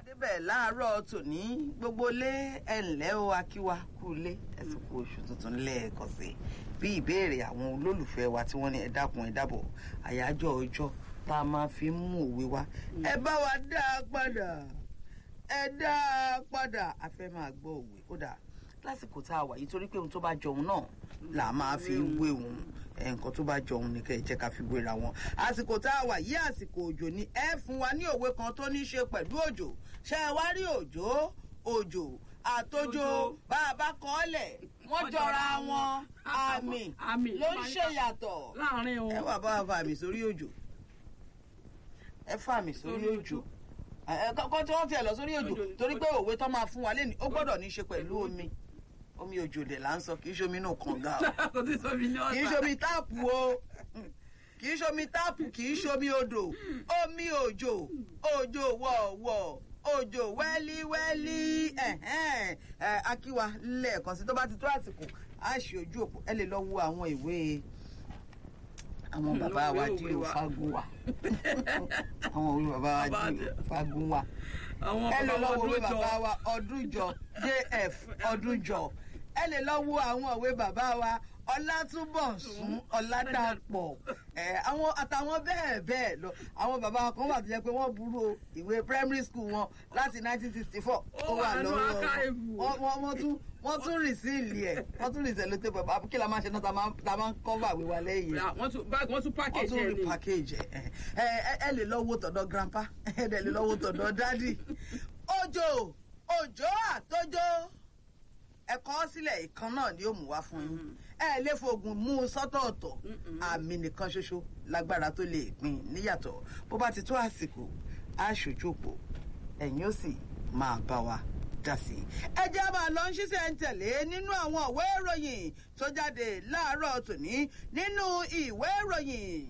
adébẹ̀ láàárọ̀ tòní gbogbo lé ẹ̀ǹlẹ́ o akíwa kú lé ẹ̀sìnkú oṣù tuntun lẹ́ẹ̀kan sí i bí ìbéèrè àwọn olólùfẹ́ wa tí wọ́n ní ẹ dákun ẹ dábọ̀ àyájọ́ ọjọ́ tá a máa fi ń mú òwe wá ẹ bá wa dá a padà ẹ dá a padà a fẹ́ máa gbọ́ òwe kódà lásìkò tá a wà yìí torí pé ohun tó bá jọun náà là á máa fi wé òun nǹkan tó bá jọun ní kẹ́ ẹ jẹ́ ká fi wéra wọn àsìkò tá a wà yìí àsìkò òjò ni ẹ fún wa ní òwe kan tó ní í ṣe pẹ̀lú òjò ṣé ẹ wá rí òjò òjò àtòjò bá a bá kọ́ ọ́ lẹ̀ wọ́n jọra wọn àmì Àmì ló ń ṣe yàtọ̀ láàrin o. ẹ wà bá a fa àmì sórí òjò ẹ fa àmì sórí Sórí òjò òjò. ẹ kọ́kọ́ tí wọ́n tiẹ̀ lọ sórí òjò Òjò. torí pé òwe tó máa fún wa lẹ́nu ó gbọ́dọ̀ ní í ṣe pẹ̀lú omi omi òjò dẹ̀ là ń sọ kì í ṣe omi inú kànga o kò tí sọ mi ní ọ̀sán. kì í ṣomi táàpù o kì í ṣomi táàpù kì í ṣomi odò omi òjò òjò wọ̀ọ̀wọ̀ òjò wẹ́líwẹ́lí ẹ̀hẹ́n, ẹ̀, akíwa lẹ́ẹ̀kan sí tó bá ti tó àsìkò á ṣe ojú òpó ẹ lè lọ wo àwọn ìwé àwọn bàbá wa Ìwé dí òwe o wa. fagun wa àwọn òwe bàbá wa Bàbá dí o dí- fagun wa àwọn ẹ lè lọ bàbá wo òwe ọdún jọ. bàbá wa ọdúnjọ jf ọdúnjọ ẹ lè lọ wo àwọn òwe bàbá wa ọlátúbọ̀sún ọládàpọ̀ ẹ àwọn àtàwọn bẹ́ẹ̀ bẹ́ẹ̀ lọ àwọn bàbá wa kan wà tó jẹ́ pé wọ́n burú o ìwé primary school wọn láti 1964 Ó wà nínú lọ́wọ́ archive. wọn wọ́n wọ́n tún wọ́n tún rìsíìlì ẹ̀ wọ́n tún rìsíìlì tó pẹ̀ kí la máa ṣe náà ta máa ta máa ń kọ́fà wíwá lẹ́yìn Ra- wọ́n tún báàgì wọ́n tún wọ́n package tún ẹ̀ rí ni. package ẹ̀ ẹ ẹ ẹ lè lọ wo tọ̀dọ̀ grandpa ẹ dẹ̀ lè lọ wo tọ̀dọ̀ dádì. òjò òjò àtòjò ẹ̀kọ́ sílẹ̀ ìkan náà ni ó mú wá fún yín ẹ lè fògùn mú un sọ́tọ̀ọ̀tọ̀ àmì nìkan ṣoṣo lágbára tó lè pín níyàtọ̀ bó bá ti tó àsìkò á ṣojú òpó ẹ̀yin ó sì máa bá wa dá sí i. ẹ jẹ́ máa lọ ń ṣiṣẹ́ ń tẹ̀lé nínú àwọn ìwé ìròyìn tó jáde láàárọ̀ tòní nínú ìwé ìròyìn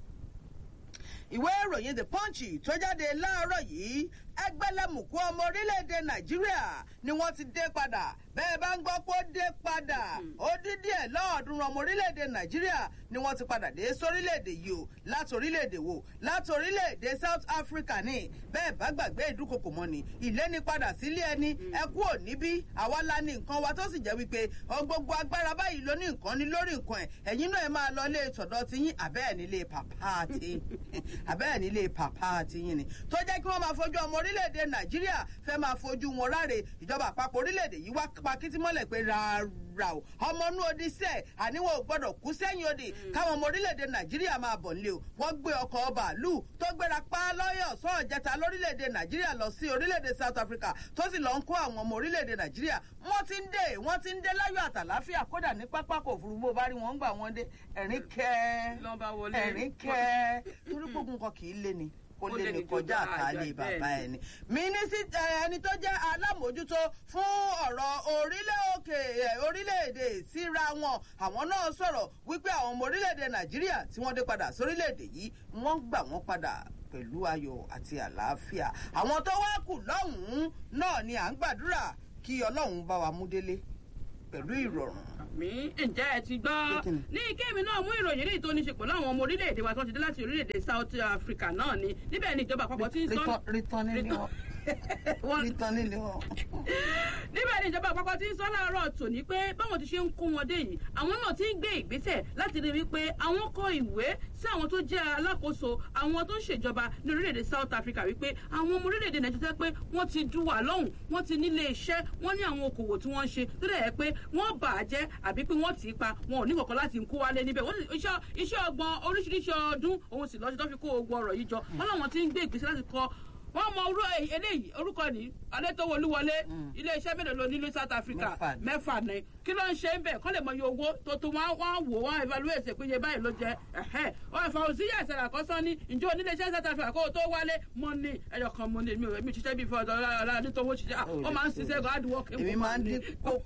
ìwé ìròyìn the punch tó jáde láàárọ̀ yìí ẹgbẹ́lẹ́mùkú ọmọ orílẹ̀-èdè nàìjíríà ni wọ́n ti dé padà bẹ́ẹ̀ bá ń gbọ́ pé ó dé padà ó dín díẹ̀ lọ́ọ̀ọ́dúnrún ọmọ orílẹ̀-èdè nàìjíríà ni wọ́n ti padà dé sórílẹ̀-èdè yìí o láti orílẹ̀-èdè wo láti orílẹ̀-èdè south africa ní bẹ́ẹ̀ bá gbàgbé ìdúkokò mọ́ ni ìléni padà sílé ẹni ẹ kú ò níbí àwa la ní nǹkan wa tó sì jẹ́ wípé ọ gbogbo agbára báyìí ló ní nǹkan ní lórí nǹkan ẹ̀ ẹ̀yin náà ẹ máa lọ lé tọ̀dọ̀ ti yín àbẹ́ẹ̀ nílé pàpá àti àbẹ́ẹ̀ nílé pàpá àti yín ni tó jẹ́ kí wọ́n máa fojú ọmọ orílẹ̀-èdè nàìjíríà fẹ́ máa fojú wọn ráre ìjọba àpapọ̀ orílẹ̀-èdè yìí wá pa kítí mọ́lẹ̀ pé rárá o ọmọ inú odi sẹ́ẹ̀ àníwọ̀n ò gbọ́dọ̀ kú sẹ́yìn odi káwọn ọmọ orílẹ̀-èdè nàìjíríà máa bọ̀ nílé o wọ́n gbé ọkọ̀ bàálù tó gbéra pa lọ́yọ̀ sọ́ọ̀jẹta lórílẹ̀-èdè nàìjíríà lọ sí orílẹ̀-èdè south africa tó sì lọ ń kó àwọn ọmọ orílẹ̀-èdè nàìjíríà wọ́n ti ń dé wọ́n ti ń dé láyọ̀ àtàláfíà kódà ní pápákọ̀ òfurufú bó bá rí wọn ń gbà wọ́n dé ẹ̀rín kẹ́ Lọ́n bá wọlé. ẹ̀rín kẹ́ torí gbogbo nǹkan kì í lé ni ó lé ní kọjá àtàlẹ́ bàbá ẹni. mínísítà ẹni tó jẹ́ alámòójútó fún ọ̀rọ̀ orílẹ̀ òkè ẹ̀, orílẹ̀-èdè síra wọn àwọn náà sọ̀rọ̀ wípé àwọn ọmọ orílẹ̀-èdè nàìjíríà tí wọ́n dé padà sórílẹ̀-èdè yìí wọ́n gbà wọ́n padà pẹ̀lú ayọ̀ àti àlàáfíà àwọn tó wá kù lọ́hùn-ún náà ni à ń gbàdúrà kí ọlọ́run bá wa mú délé pẹ̀lú ìrọ̀rùn. mi ǹjẹ́ ẹ ti gbọ́ Kíni? ní kéèmí náà mú ìròyìn eléyìí tó ní ṣe pẹ̀lú àwọn ọmọ orílẹ̀-èdè wa tó ti dé láti orílẹ̀-èdè south africa náà ni níbẹ̀ ni ìjọba àpapọ̀ ti ń sọ rítán nílé wọn Wọ́n- rítán nílé wọn. níbẹ̀ ni ìjọba àpapọ̀ ti ń sọ láàárọ̀ tòní pé báwọn ti ṣe ń kó wọn dé yìí àwọn náà ti ń gbé ìgbésẹ̀ láti rí wípé àwọn kọ ìwé sí àwọn tó jẹ́ alákòóso àwọn tó ń ṣèjọba ní orílẹ̀-èdè south africa wípé àwọn ọmọ orílẹ̀-èdè nàìjíríà pé wọ́n ti du wà lọ́hùn wọ́n ti nílé iṣẹ́ wọ́n ní àwọn okòwò tí wọ́n ń ṣe tó dẹ̀ yẹ pé wọ́n bà á jẹ́ àbí pé wọ́n tì í pa wọn ò ní kọ̀ọ̀kan láti kó wálé níbẹ̀ wọ́n sì iṣẹ́ iṣẹ́ ọgbọ̀n oríṣiríṣi ọdún òun sì lọ́sí tó fi kó ogun ọ̀rọ̀ yìí jọ wọ́n láwọn ti ń gbé ìgbésẹ̀ láti kọ wọ́n mọ orú eléyìí orúkọ ní adétọ́wọlúwọlé iléeṣẹ́ mélòó ló nílùú south africa Mẹ́fà ni. mẹ́fà ni kí ló ń ṣe ń bẹ̀ kọ́ lè mọ iye owó tó tó wọ́n wọ́n wò wọ́n evaluate pé iye báyìí ló jẹ́ ẹ̀hẹ́ wọ́n fà òsì yà ìṣẹ̀lẹ̀ àkọ́sán ní ǹjẹ́ oníléeṣẹ́ south africa kó o tó wálé mọ́ ní ẹyọ kan mọ́ ní èmi ò èmi ò ṣiṣẹ́ bíi fọ́ọ̀dọ̀ ọ̀la adétọ́wọ́ ṣiṣẹ́ ah, ó máa ń ṣiṣẹ́ gan hard work èmi máa ń dín kókò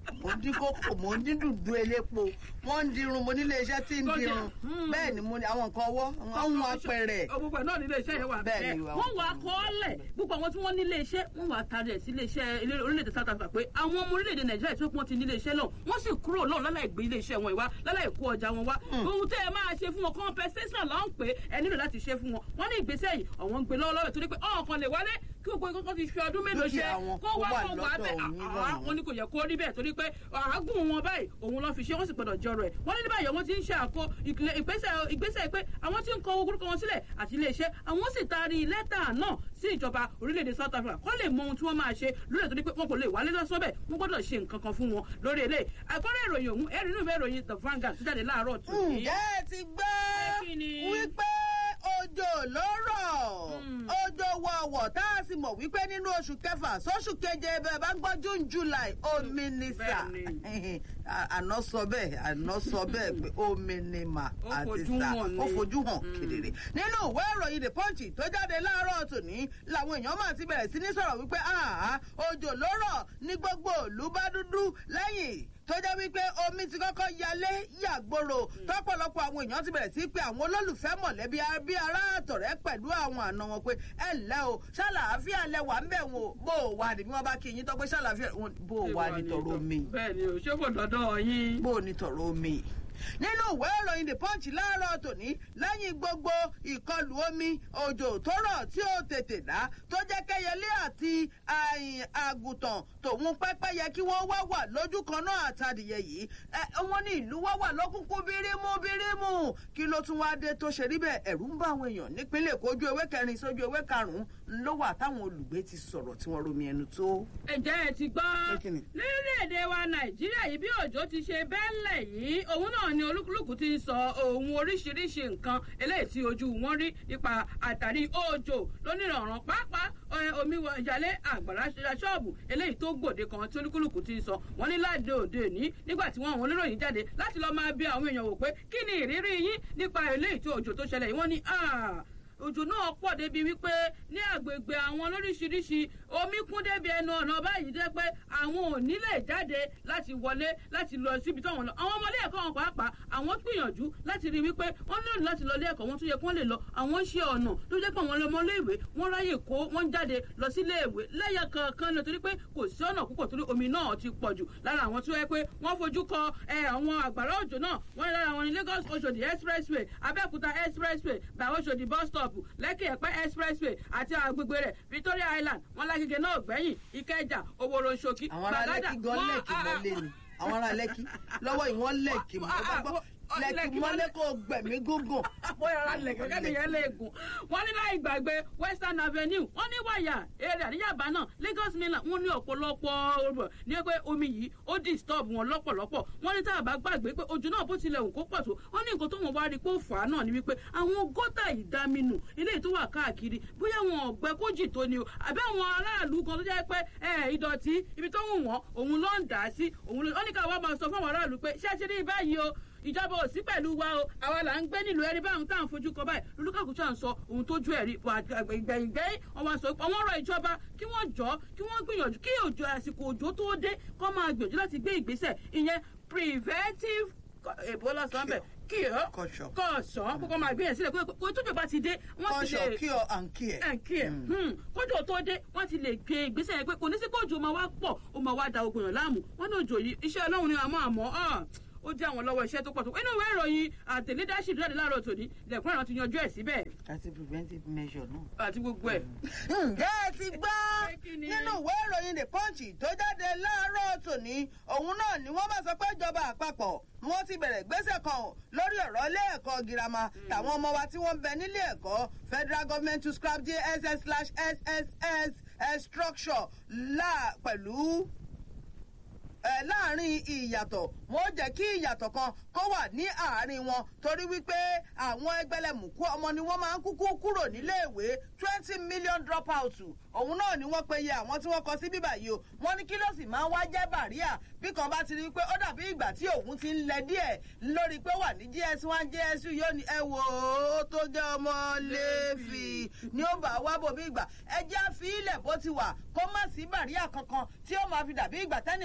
mo ń dín kókò mo ń dín dùdú elépo wọ́n ń dirun mo nílé iṣẹ́ tí ń Tó jẹ́, dirun hmm. bẹ́ẹ̀ ni mo ní àwọn nǹkan ọwọ́ wọ́n ń wọn apẹ̀rẹ̀ gbogbo ẹ̀ náà nílé iṣẹ́ yẹn wà Bẹ́ẹ̀ bẹ́ẹ̀ ni wà. wọ́n wà kọ́ọ́lẹ̀ gbogbo àwọn tí wọ́n nílé iṣẹ́ wọ́n wà tarí ẹ̀ sí ilé iṣẹ́ ilé- orílẹ̀-èdè South Africa pé àwọn ọmọ orílẹ̀-èdè Nàìjíríà tí wọ́n ti nílé iṣẹ́ náà wọ́n sì kúrò náà láláì gbé ilé iṣẹ́ wọn ìwá láláì kó ọjà wọn wá ohun tẹ́ ẹ máa ṣe fún wọn compensation là ń pè é ẹ nílò láti ṣe fún wọn wọ́n ní ìgbésẹ̀ yìí àwọn ń gbé lọ́wọ́lọ́wọ́ torí pé ọ̀hún kan lè wálé kí gbogbo ìkọ́kọ́ ti fi ọdún mélòó ṣe Dúkìá wọn kó kó wá wà kó wá lọ́dọ̀ bẹ́ẹ̀ òun àá nílọ́run. wọn ní kò yẹ kó rí bẹ́ẹ̀ torí pé àágùn wọn báyìí òun lọ́ fi ṣe wọ́n sì gbọ́dọ̀ jọrọ ẹ̀ wọ́n ní ní báyìí wọ́n ti ń ṣe àkó ìkìlẹ̀- ìgbésẹ̀ ìgbésẹ̀ pé àwọn tí ń kọ orúkọ wọn sílẹ̀ àti iléeṣẹ́ àwọn sì taari lẹ́tà náà sí ìjọba orílẹ̀-èdè South Africa kó lè mọ ohun tí wọ́n máa ṣe lórí ètò ní pé wọn kò lè wálé lọ́sọ́ bẹ́ẹ̀ wọ́n gbọ́dọ̀ ṣe nǹkan kan fún wọn lórí eléyìí àkọ́rẹ́ ìròyìn òun ẹ̀rí inú ìwé ìròyìn The Vanguard tó jáde láàárọ̀ tó ní. ǹjẹ́ ẹ ti gbọ́ kí ni? wípé òjò ló rọ̀ Hmm. òjò wọ̀wọ̀ tá a sì mọ̀ wípé nínú oṣù kẹfà sóṣù keje bẹ́ẹ̀ bá ń gbọ́ June July omi ni sà Bẹ́ẹ̀ni. àná sọ bẹ́ẹ̀ àná sọ bẹ́ẹ̀ pé omi ni mà Ó àti fojú sà hàn ó ni. fojú hàn Hmm. kedere nínú ìwé ìròyìn The Punch tó jáde láàárọ̀ tòní làwọn èèyàn máa ti bẹ̀rẹ̀ sí ní sọ̀rọ̀ wípé àhá òjò ló rọ̀ ní gbogbo ìlú bá dúdú lẹ́yìn tó jẹ́ wípé omi ti kọ́kọ́ yalé yàgbòrò tọ́pọ̀lọpọ̀ àwọn èèyàn ti bẹ̀rẹ̀ sí pé àwọn olólùfẹ́ mọ̀lẹ́bí bí ará àtọ̀rẹ́ pẹ̀lú àwọn àna wọn pé ẹ ǹlẹ́ o ṣàlàáfíà lẹ wà ń bẹ̀ wọn o bó o wà ní bí wọ́n bá kí yín tọ́ pé ṣàlàáfíà wọn bó o wà ní tọ̀rọ̀ omi bẹ́ẹ̀ ni o ṣé kò dọ́dọ̀ yín. bó o ní tọ̀rọ̀ omi. nínú ìwé ìròyìn the punch láàárọ̀ tòní lẹ́yìn gbogbo ìkọlù omi òjò tó rọ̀ tí ó tètè dá tó jẹ́ kẹ́yẹlé àti àyìn àgùntàn tòun pẹ́pẹ́yẹ kí wọ́n wá wà lójú kan náà àtàdìyẹ yìí ẹ wọ́n ní ìlú wá wà lọ́kùnkùn bírímù bírímù kí ló tún wá dé tó ṣe rí bẹ́ẹ̀ ẹ̀rù ń bá àwọn èèyàn nípínlẹ̀ Èkó ojú ewé kẹrin sójú ewé karùn-ún ló wà táwọn olùgbé ti sọ̀rọ̀ tí wọ́n romi ẹnu tó. ǹjẹ́ ẹ ti gbọ́ Pé kí ni? lórílẹ̀‐èdè wa nàìjíríà yìí bí òjò ti ṣe bẹ́ẹ̀lẹ̀ yìí òun náà ni olúkúlùkù ti ń sọ ohun oríṣiríṣi nǹkan eléyìí tí ojú wọn rí nípa àtàrí òjò lónìrànràn pàápàá ẹ, omi wọ ìyálé àgbàrá ṣọ́ọ̀bù eléyìí tó gbòde kan tí olúkúlùkù ti ń sọ wọn ní láde òde ní nígbà tí wọn àwọn oníròyìn jáde láti lọ́ọ́ máa bí àwọn èèyàn wò pé kí ni ìrírí yín nípa eléyìí tí òjò tó ṣẹlẹ̀ yìí wọ́n ní "Ah, òjò náà pọ̀ débi wípé ní àgbègbè àwọn lóríṣiríṣi omi kún débi ẹnu ọ̀nà báyìí jẹ́ pé àwọn ò ní lè jáde láti wọlé láti lọ síbi tí wọ́n lọ àwọn ọmọlé ẹ̀kọ́ wọn pàápàá àwọn gbìyànjú láti rí wípé wọ́n nílò láti lọ ilé ẹ̀kọ́ wọn tó yẹ kí wọ́n lè lọ àwọn ṣe ọ̀nà tó jẹ́ pé àwọn ọmọlé ìwé wọ́n ráyè kó wọ́n jáde lọ sí ilé ìwé lẹ́yà kankan lọ torí pé kò sí ọ̀nà púpọ̀ torí omi náà ti pọ̀ jù lára àwọn tó yẹ pé wọ́n fojú kọ ẹ, àwọn àgbàrá òjò náà wọ́n ní lára wọn ní Lagos Oṣòdì expressway Abẹ́òkúta expressway bàwọ́ Oṣòdì bus stop Lẹ́kì Ẹ̀pẹ́ expressway àti agbègbè rẹ̀ Victoria Island wọn lágége náà gbẹ̀yìn Ìkẹjà Òwòrò Ṣòkì àwọn ará lẹ́kì gan wọ́n- lẹ́kì ah, ah, mọ́lé ni àwọn ará lẹ́kì lọ́wọ́ yìí wọ́n lẹ́kì mọ́ Ah, ah, gbọ́ ah, lẹ́kì Lẹ́kì mọ́lé kò gbẹ̀mí gúngùn. bóyá ara lẹ̀ kẹ́kẹ́ nìyẹn lè gùn. wọ́n ní láì gbàgbé western avenue wọ́n ní wàyà èrè àdíyàbá náà lagos mainland wọ́n ní ọ̀pọ̀lọpọ̀ ọ̀rọ̀ ní pé omi yìí ó disturb wọn lọ́pọ̀lọpọ̀ wọ́n ní tá a bá gbàgbé pé ojú náà bó tilẹ̀ wù kó pọ̀ tó wọ́n ní nǹkan tó wọn wá rí pé ó fà á náà ni wípé àwọn gọ́tà ìdaminù eléyìí tó wà káàkiri bóyá wọn ọ̀gbẹ́ kójì tó ni o àbí àwọn aráàlú kan tó jẹ́ pé ẹ, ìdọ̀tí ibi tó wù wọ́n òun ló ń dà á sí òun ló ó ní ká wá máa sọ fún àwọn aráàlú pé ṣé ẹ ti rí báyìí o ìjọba ò sí pẹ̀lú wa o àwa là ń gbé nílùú ẹni báwọn tá à ń fojú kọ báyìí lulúkàkú ṣáà ń sọ ohun tójú ẹ̀ rí gbẹ̀yìngbẹ̀yìn wọn wá sọ pé àwọn ọ̀rọ̀ ìjọba kí wọ́n jọ kí wọ́n gbìyànjú kí òjò àsìkò òjò tó dé kó máa gbìyànjú láti gbé ìgbésẹ̀ ìyẹn preventive èbó lọ́sàn-án bẹ̀ kí ọ́ Caution. kọ̀ọ̀sán kókó máa gbé yẹn sílẹ̀ pé kó tójò bá ti dé wọ́n ti kọ́ṣọ̀ lè cure and care. ẹ̀ kí ẹ̀ kójò tó dé wọ́n ti lè gbé ìgbésẹ̀ yẹn pé kò ní sí pé òjò máa wá pọ̀ ó máa wá da ogun yàn láàmú wọ́n ní òjò yìí iṣẹ́ ọlọ́run ni àmọ́ àmọ́ ah, ó jẹ́ àwọn lọ́wọ́ iṣẹ́ tó pọ̀ tó inú ìwé ìròyìn àti leadership jáde láàárọ̀ tòní lẹ́kùn ẹ̀rọ ti yanjú ẹ̀ síbẹ̀ àti preventive measure náà. àti gbogbo ẹ̀. ǹjẹ́ ẹ ti gbọ́ Pé kí ni? nínú ìwé ìròyìn the punch tó jáde láàárọ̀ tòní òun náà ni wọ́n bá sọ pé ìjọba àpapọ̀ wọ́n ti bẹ̀rẹ̀ gbésẹ̀ kan o lórí ọ̀rọ̀ ilé ẹ̀kọ́ girama tàwọn ọmọ wa tí wọ́n ń bẹ nílé ẹ̀kọ́ federal government to scrap jss slash sss eh, structure la pẹ̀lú ẹ láàrin ìyàtọ̀ wọn ó jẹ́ kí ìyàtọ̀ kan kó wà ní àárín wọn torí wípé àwọn ẹgbẹ̀lẹ̀mùkú ọmọ ni wọ́n máa ń kúkú kúrò níléèwé twenty million drop out òun náà ni wọ́n pe iye àwọn tí wọ́n kọ sí bíbà yìí o wọ́n ní kí ló sì máa ń wá jẹ́ bàríà bí kan bá ti rí i pé ó dàbí ìgbà tí òun ti ń lẹ díẹ̀ lórí pé ó wà ní gs one gs two yóò ní ẹ wò ó tó jẹ́ ọmọ lẹ́fì ni ó bá wá bò bí ìgbà ẹ jẹ́ àfi ilẹ̀ bó ti wà kó má sí bàríà kankan tí ó máa fi dàbí ìgbà tẹ́nìkan wọra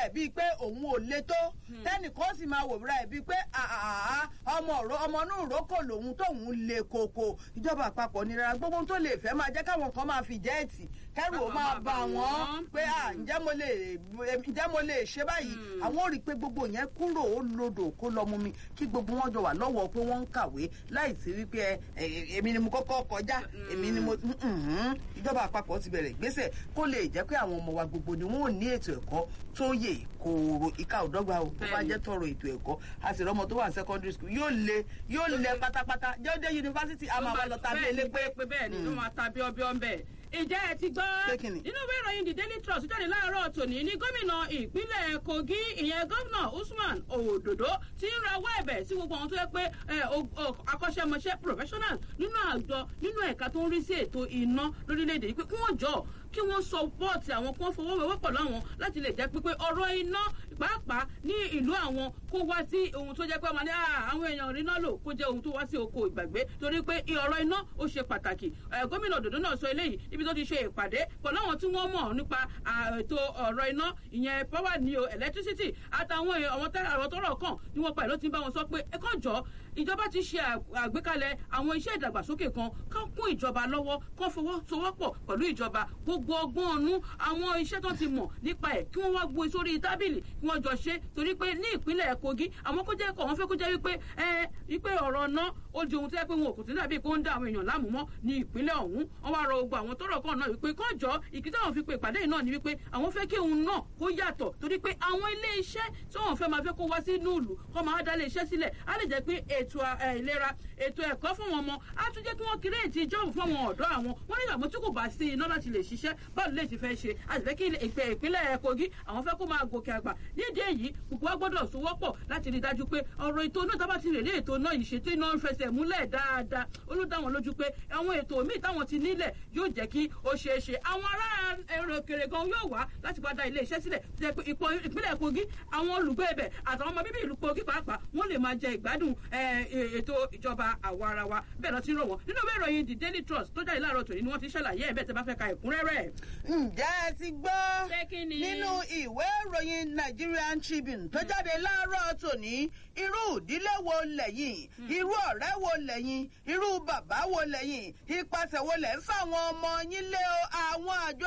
ẹ̀ bíi pé òun ò le tó tẹ́nìkan sì máa wòra ẹ̀ bíi pé àhàhà ọmọ òró ọmọ inú ìrókò lòun tóun le koko ìjọba àpapọ̀ nira gbogbo ohun tó lè fẹ́ máa jẹ́ káwọn kan máa fi jẹ́ẹ̀tì kẹ́rù ó máa bà wọ́n pé à ǹjẹ́ mo lè ǹjẹ́ mo lè ṣe báyìí àwọn ò rí i pé gbogbo yẹn kúrò ó lodò kó lọ mú mi kí gbogbo wọn jọ wà lọ́wọ́ pé wọ́n ń kàwé láì sí wípé ẹ ẹ, èmi ni mo kọ́kọ́ kọjá èmi ni mo mhm. ìjọba àpapọ̀ ti bẹ̀rẹ̀ ìgbésẹ̀ kó lè jẹ́ pé àwọn ọmọ wa gbogbo ni wọ́n ò ní ètò ẹ̀kọ́ tó yè kòòrò ìka òdọ́gba o tó bá Bẹ́ẹ̀ni. jẹ́ tọrọ ètò ẹ̀kọ́ a sì rọ́mọ tó wà ní secondary school yóò le yóò le pátápátá jẹ́ọ́dẹ́ yunifásitì a máa wá lọ tàbí bẹ́ẹ̀ ni, elépé pé bẹ́ẹ̀ ni ló máa ta bíọ́bíọ́ ń bẹ̀. ǹjẹ́ ẹ ti gbọ́ Pé kí ni? nínú ìwé ìròyìn the daily trust jáde láàárọ̀ tòní ní gómìnà ìpínlẹ̀ kogi ìyẹn gómìnà usman òdòdó ti ń rawọ́ ẹ̀bẹ̀ sí gbogbo àwọn tó yẹ pé ẹ, o- o- akọ́ṣẹ́mọṣẹ́ professionals nínú àjọ nínú ẹ̀ka tó ń rí sí ètò iná lórílẹ̀‐èdè yìí pé kí wọ́n jọ kí wọ́n sọ bọ́ọ̀tì àwọn kí wọ́n fọwọ́wẹ́wọ́ pọ̀ láwọn láti lè jẹ́ pípé ọ̀rọ̀ iná pàápàá ní ìlú àwọn kó wá sí ohun tó jẹ́ pé ọmọdé àwọn èèyàn rí náà lò kó jẹ́ ohun tó wá sí oko ìgbàgbé torí pé ọ̀rọ̀ iná ó ṣe pàtàkì Ẹ, gómìnà òdòdó náà sọ eléyìí níbi tó ti ṣe ìpàdé pẹ̀lú àwọn tí wọ́n mọ̀ nípa à, ètò ọ̀rọ̀ iná ìyẹn power ní o electricity àtàwọn èèyàn àwọn tẹ́- àwọn tọ́rọ̀ kàn ní wọn pa ìlú ti ń bá wọn sọ pé ẹ kàn jọ ìjọba ti ṣe à- àgbékalẹ̀ àwọn iṣẹ́ ìdàgbàsókè kan kán kún ìjọba lọ́wọ́ kán fọwọ́sowọ́pọ̀ pẹ̀lú ìjọba gbogbo ọgbọ́n ọ̀nù àwọn iṣẹ́ tó ti mọ̀ nípa ẹ̀ kí wọ́n wá gbé sórí tábìlì kí wọ́n jọ ṣe torí pé ní ìpínlẹ̀ kogi àwọn kó jẹ́ kọ̀ wọ́n fẹ́ kó jẹ́ wípé ẹ wípé ọ̀rọ̀ náà ó di ohun tó yẹ pé wọn ò kò tí dàbí kó ń dá àwọn èèyàn láàmú mọ́ ní ìpínlẹ̀ ọ̀hún wọ́n wá rọ gbogbo àwọn tọ́rọ̀ kan náà wípé kán jọ ìkíta àwọn fi pe ìpàdé yìí náà ni wípé àwọn fẹ́ kí òun náà kó yàtọ̀ torí pé àwọn ilé iṣẹ́ tí wọ́n fẹ́ máa fẹ́ kó wá sí núùlù kó máa dá ilé iṣẹ́ sílẹ̀ á lè jẹ́ pé ètò ẹ, ìlera ètò ẹ̀kọ́ fún wọn mọ́ á tún jẹ́ kí wọ́n kírèètì jọ́ọ̀bù fún àwọn ọ̀dọ́ àwọn wọ́n ní àmọ́ tí kò bá sí iná láti lè ṣiṣẹ́ báwo lè ti fẹ́ ṣe a sì fẹ́ kí ìpè ìpínlẹ̀ kogi àwọn fẹ́ kó máa gòkè àgbà nídìí èyí gbogbo wa gbọ́dọ̀ sowọ́pọ̀ láti rí i dájú pé ọ̀rọ̀ ètò náà tábà ti lè rí ètò náà yìí ṣètò iná ń fẹsẹ̀ múlẹ̀ dáadáa ó ló dá wọn lójú pé àwọn ètò míì táwọn ti nílẹ̀ yóò jẹ́ kí ó ṣeé ṣe àwọn ará èrò òkèrè gan yóò wá láti wá dá ilé iṣẹ́ sílẹ̀ tó jẹ́ pé ipò ìpínlẹ̀ kogi àwọn olùgbé ibẹ̀ àtàwọn ọmọ bíbí ìlú kogi pàápàá wọ́n lè máa jẹ ìgbádùn ẹ, ẹ, ètò ìjọba àwa ara wa bẹ́ẹ̀ lọ ti ń rọ̀ wọ́n nínú ìwé ìròyìn the daily trust tó jáde láàárọ̀ tòní ni wọ́n ti ṣàlàyé ẹ̀ bẹ́ẹ̀ tẹ́ bá fẹ́ ka ẹ̀kúnrẹ́rẹ́ ǹjẹ́ ẹ ti gbọ́ Pé kí ni? nínú ìwé ìròyìn Nigerian Tribune tó jáde láàárọ̀ tòní irú ìdílé wo lẹ́yìn irú ọ̀rẹ́ wo lẹ́yìn irú bàbá wo lẹ́yìn ipasẹ̀ wo lẹ́ ń fáwọn ọmọ yín lé o àwọn àjọ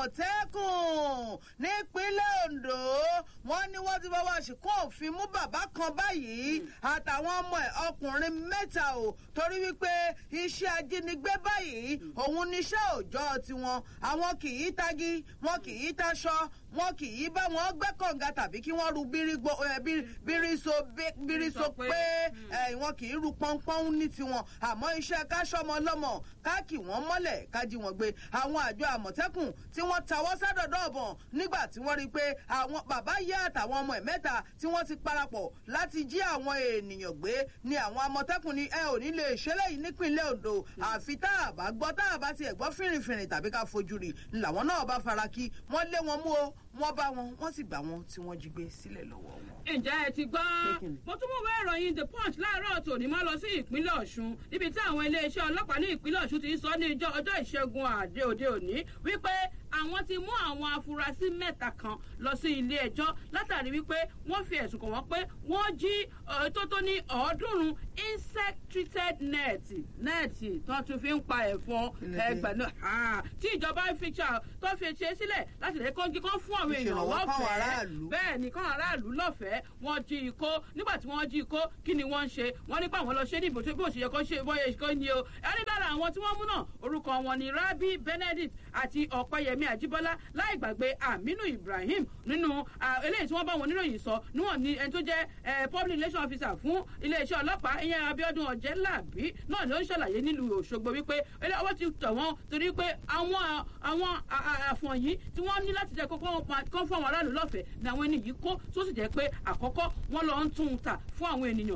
àmọ̀tẹ́kùn nípínlẹ̀ Ondo wọ́n ní wọ́n ti fọwọ́ ṣìkún òfin mú bàbá kan báyìí àtàwọn ọmọ ẹ̀ ọkùnrin mẹ́ta o torí wípé iṣẹ́ ajínigbé báyìí òun níṣẹ́ òòjọ́ tiwọn àwọn kì í tagi wọn kì í taṣọ wọn kì í bá wọn gbẹ́ kànga tàbí kí wọ́n ru bírígbó ẹ, bí- bíríso bé- bíríso pé ẹ, wọn kì í ru pọ́npọ́n ní tiwọn àmọ́ iṣẹ́ káṣọ́mọ lọ́mọ ká kì wọ́n mọ́lẹ̀ ká jí wọn gbé àwọn àjọ àmọ̀tẹ́kùn tí wọ́n tawọ́ sádọ̀dọ̀ ọ̀bọ̀n nígbà tí wọ́n rí i pé àwọn bàbá yá àtàwọn ọmọ ẹ̀ mẹ́ta tí wọ́n ti parapọ̀ láti jí àwọn ènìyàn gbé ni àwọn àmọ̀tẹ́kùn ní ẹ ò ní lè ṣe léyìí nípínlẹ̀ Ondo àfi tá a bá gbọ́ tá a bá tiẹ̀ gbọ́ fìrìfìrì tàbí ká fojú rí làwọn náà bá fara kí wọ́n lé wọn mú o wọ́n bá wọn wọ́n sì gbà wọn tí wọ́n jí gbé sílẹ̀ lọ́wọ́ wọn. ǹjẹ́ ẹ ti gbọ́ Kékin. mo tún mú ìwé ìròyìn the punch láàárọ̀ tòní máa lọ sí ìpínlẹ̀ ọ̀ṣun níbi tí àwọn iléeṣẹ́ ọlọ́pàá ní ìpínlẹ̀ ọ̀ṣun ti ń sọ ní ìjọ ọjọ́ ìṣẹ́gun àdé òde òní wípé àwọn ti mú àwọn afurasí mẹ́ta kan lọ sí ilé ẹjọ́ látàrí wípé wọ́n fi ẹ̀sùn kàn wọ́n pé wọ́n jí ọ̀, tó tó ní ọ̀ọ́dúnrún insect treated net nẹ́ẹ̀tì tó tún fi ń pa ẹ̀fọn Kí ló dé? ẹgbẹ̀ náà ah, tí ìjọba fi ṣà- tó fi ṣe sílẹ̀ láti lè kọ́ńgí kan fún àwọn èèyàn Ìṣèrànwọ́ fáwọn lọ́fẹ̀ẹ́ aráàlú. bẹ́ẹ̀ ni káwọn aráàlú lọ́fẹ̀ẹ́ wọ́n jí ikó nígbà tí wọ́n jí ikó kí ni wọ́n ń ṣe wọ́n nípa àwọn lọ ṣe ní ìbòtí bí òṣèyẹ kan ṣe bóyá ìṣe ni o ẹni dára àwọn tí wọ́n mú náà orúkọ wọn ni rabi benedict àti ọ̀pẹyẹmí àjíbọ́lá láì gbàgbé aminu ibrahim nínú ah, eléyìí tí wọ́n bá wọn níròyìn sọ níwọ̀n ni ẹni tó jẹ́ eh, public relation officer fún iléeṣẹ́ ọlọ́pàá ìyẹn abiodun ọ̀jẹ́làbí náà ló ń ṣàlàyé nílùú òṣogbo wípé ilé ọwọ́ ti tẹ̀ wọ́n torí pé àwọn àwọn a- a- àfọ̀n yìí tí wọ́n ní láti jẹ́ kókó wọn pa- kán fún àwọn aráàlú lọ́fẹ̀ẹ́ ni àwọn ẹni yìí kó tó sì jẹ́ pé àkọ́kọ́ wọ́n lọ ń tún un tà fún àwọn ènìyàn